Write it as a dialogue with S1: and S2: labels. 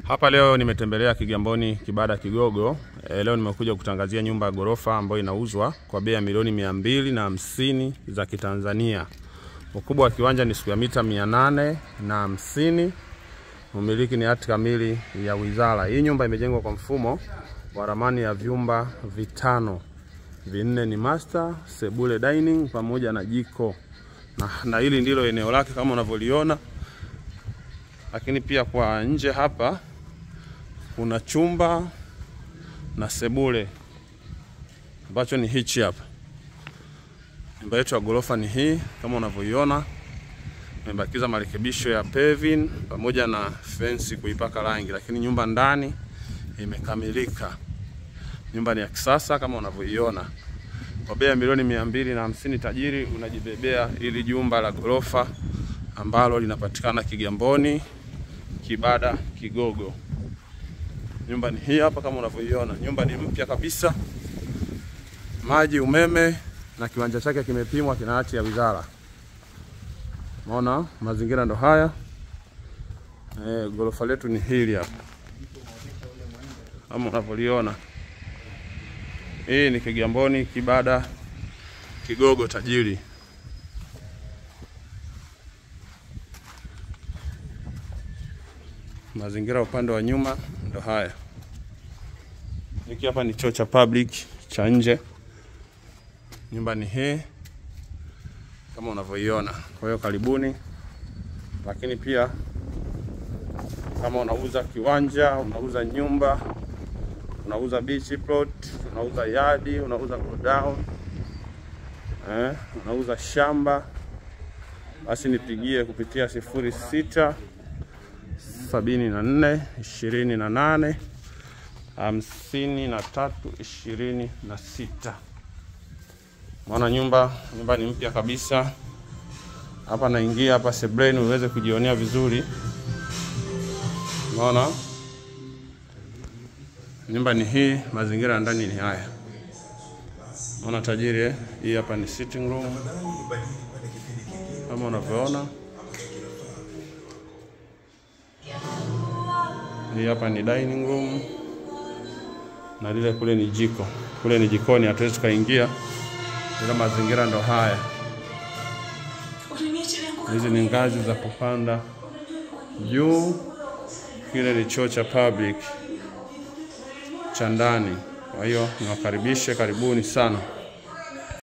S1: Hapa leo nimetembelea Kigamboni Kibada Kigogo. E, leo nimekuja kutangazia nyumba ya ghorofa ambayo inauzwa kwa bei ya milioni mia mbili na hamsini za Kitanzania. Ukubwa wa kiwanja ni square mita mia nane na hamsini. Umiliki ni hati kamili ya wizara. Hii nyumba imejengwa kwa mfumo wa ramani ya vyumba vitano, vinne ni master, sebule, dining pamoja na jiko na, na hili ndilo eneo lake kama unavyoliona, lakini pia kwa nje hapa kuna chumba na sebule ambacho ni hichi hapa. Nyumba yetu ya ghorofa ni hii kama unavyoiona, imebakiza marekebisho ya paving pamoja na fence kuipaka rangi, lakini nyumba ndani imekamilika. Nyumba ni ya kisasa kama unavyoiona. Kwa bei ya milioni mia mbili na hamsini tajiri unajibebea ili jumba la ghorofa ambalo linapatikana Kigamboni Kibada Kigogo. Nyumba ni hii hapa kama unavyoiona. Nyumba ni mpya kabisa, maji, umeme na kiwanja chake kimepimwa, kina hati ya wizara. Unaona mazingira ndo haya. E, ghorofa letu ni hili hapa kama unavyoliona. Hii ni Kigamboni Kibada Kigogo tajiri. Mazingira upande wa nyuma ndo haya. Hiki hapa ni choo cha public cha nje. Nyumba ni hii kama unavyoiona. Kwa hiyo karibuni, lakini pia kama unauza kiwanja, unauza nyumba, unauza beach plot, unauza yadi, unauza godown, eh, unauza shamba, basi nipigie kupitia sifuri sita sabini na nne ishirini na nane hamsini na tatu ishirini na sita. Maana nyumba nyumba ni mpya kabisa. Hapa naingia hapa sebleni uweze kujionea vizuri. Unaona nyumba ni hii, mazingira ya ndani ni haya. Unaona tajiri eh? Hii hapa ni sitting room kama unavyoona. Hii hapa ni dining room na lile kule ni jiko. Kule ni jikoni, hatuwezi tukaingia, ila mazingira ndo haya. Hizi ni ngazi za kupanda juu. Kile ni choo cha public cha ndani. Kwa hiyo niwakaribishe, karibuni sana.